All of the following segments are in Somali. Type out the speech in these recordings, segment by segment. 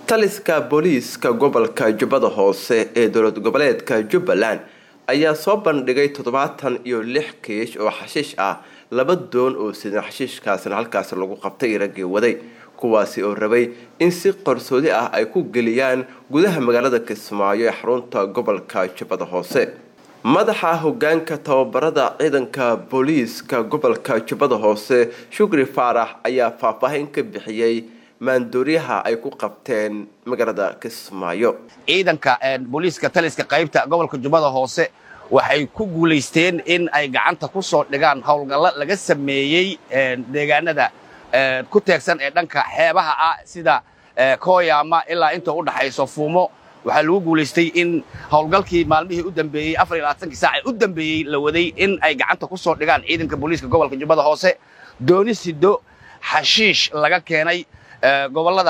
taliska booliiska gobolka jubbada hoose ee dowlad goboleedka jubbaland ayaa soo bandhigay toddobaatan iyo lix kiish oo xashiish ah laba doon oo sidan xashiishkaasna halkaas lagu qabtay raggii waday kuwaasi oo rabay in si qarsoodi ah ay ku geliyaan gudaha magaalada kismaayo ee xarunta gobolka jubbada hoose madaxa hogaanka tababarada ciidanka booliiska gobolka jubbada hoose shukri faarax ayaa faahfaahin ka bixiyey maandooriyaha ay ku qabteen magaalada kismaayo ciidanka booliiska taliska qaybta gobolka jubbada hoose waxay ku guulaysteen in ay gacanta ku soo dhigaan howlgallo laga sameeyey deegaanada ku teegsan ee dhanka xeebaha ah sida kooyaama ilaa inta u dhaxayso fuumo waxaa lagu guulaystay in howlgalkii maalmihii u dambeeyey afar iyo labaatankii saac ee u dambeeyey la waday in ay gacanta ku soo dhigaan ciidanka booliiska gobolka jubbada hoose dooni sido xashiish laga keenay gobollada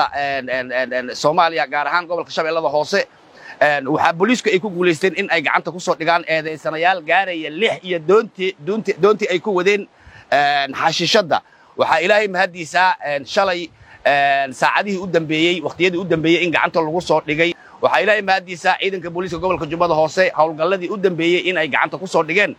soomaaliya gaar ahaan gobolka shabeellada hoose waxaa booliisku ay ku guulaysteen in ay gacanta ku soo dhigaan eedaysanayaal gaaraya lix iyo doontii doontii ay ku wadeen xashiishadda waxaa ilaahay mahaddiisaa shalay saacadihii u dambeeyey wakhtiyadii u dambeeyey in gacanta lagu soo dhigay waxaa ilaahay mahaddiisaa ciidanka booliiska gobolka jubbada hoose howlgalladii u dambeeyey in ay gacanta ku soo dhigeen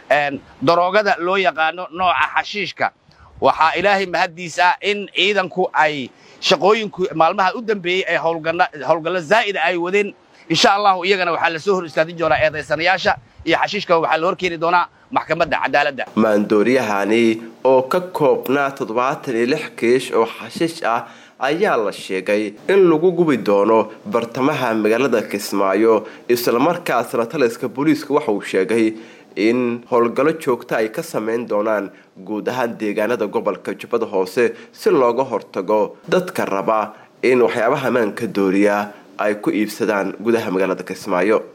daroogada loo yaqaano nooca xashiishka waxaa ilaahay mahaddiisaa in ciidanku ay shaqooyinku maalmaha u dambeeyey ay howlgallo zaa'ida ay wadeen insha allahu iyagana waxaa la soo hor istaadin doonaa eedaysanayaasha iyo xashiishka waxaa la hor keeni doonaa maxkamadda cadaaladda maandooriyahani oo ka koobnaa toddobaatan iyo lix kiish oo xashiish ah ayaa la sheegay in lagu gubi doono bartamaha magaalada kismaayo islamarkaasna taliska booliiska waxa uu sheegay in howlgallo joogta ay ka samayn doonaan guud ahaan deegaanada gobolka jubbada hoose si looga hortago dadka raba in waxyaabaha maanka dooriya ay ku iibsadaan gudaha magaalada kismaayo